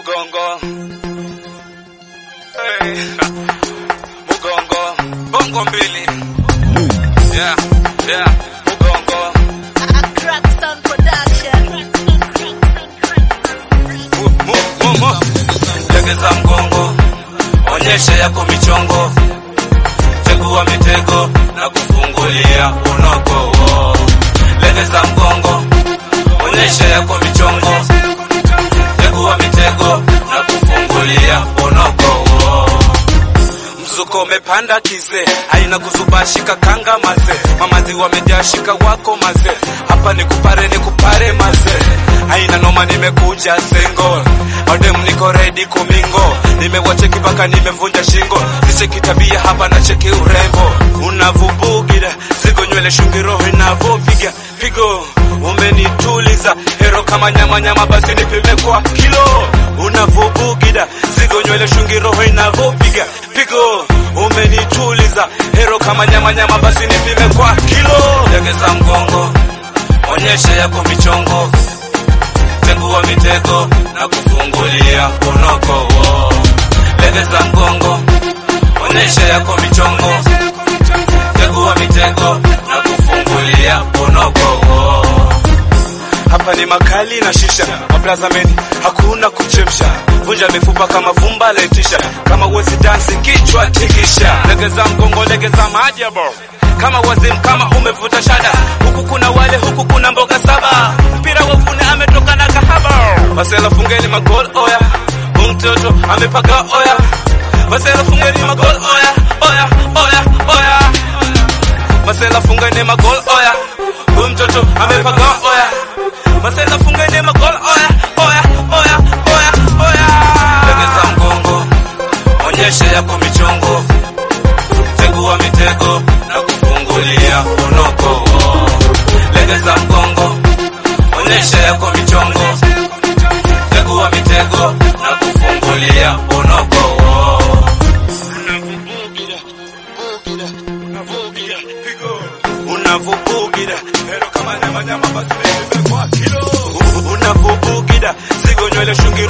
Mugongo. Hey. Mugongo. Bongo mbili. Yeah, yeah. Mugongo. Crackson Production. Mu, mu, mu, mu. Legeza mgongo. Onyesha yako michongo. Tegua mitego na kufungulia unoko. Legeza mgongo. Onyesha yako michongo. Tegua mitego na kufungulia unoko. Mzuko umepanda kize, haina kuzuba, shika kanga maze, mamazi wamejaa, shika wako maze, hapa ni kupare ni kupare maze, haina noma, nimekuja sengo, odem niko ready kumingo, nimewacheki mpaka nimevunja shingo, sicheki tabia hapa na cheki urembo, unavubugira zigo nywele shungi roho inavopiga pigo umenituliza hero kama nyama nyama, basi nipime kwa kilo. Unavubugida zigo nywele shungi roho inavopiga pigo, umenituliza hero kama nyama nyama, basi nipime kwa kilo. Legeza mgongo, onyesha yako michongo, tengua mitego na kufungulia unoko. Legeza mgongo, onyesha yako michongo, tegua mitego na kufungulia unoko. Hapa ni makali na shisha, mablazameni hakuna kuchemsha, vunja mifupa kama vumba letisha, kama uwezi dansi kichwa tikisha, legeza mgongo, legeza maajabu kama wazimu, kama umevuta shada, huku kuna wale, huku kuna mboga saba, mpira wafune ametoka na kahaba, masela fungeni magol oya, mtoto amepaka oya, masela fungeni magol oya, oya, oya, oya, masela fungeni magol oya, huyu mtoto amepaka oya Masela fungeni magol oya oya oya oya oya. Legeza mgongo, onyesha yako michongo, tegua mitego na kufungulia unoko. Legeza mgongo, onyesha yako michongo, tegua mitego na kufungulia unoko. Unavubugira hero kama nyama nyama, basi nimekwa kilo. Unavubugira zigo nywele shungi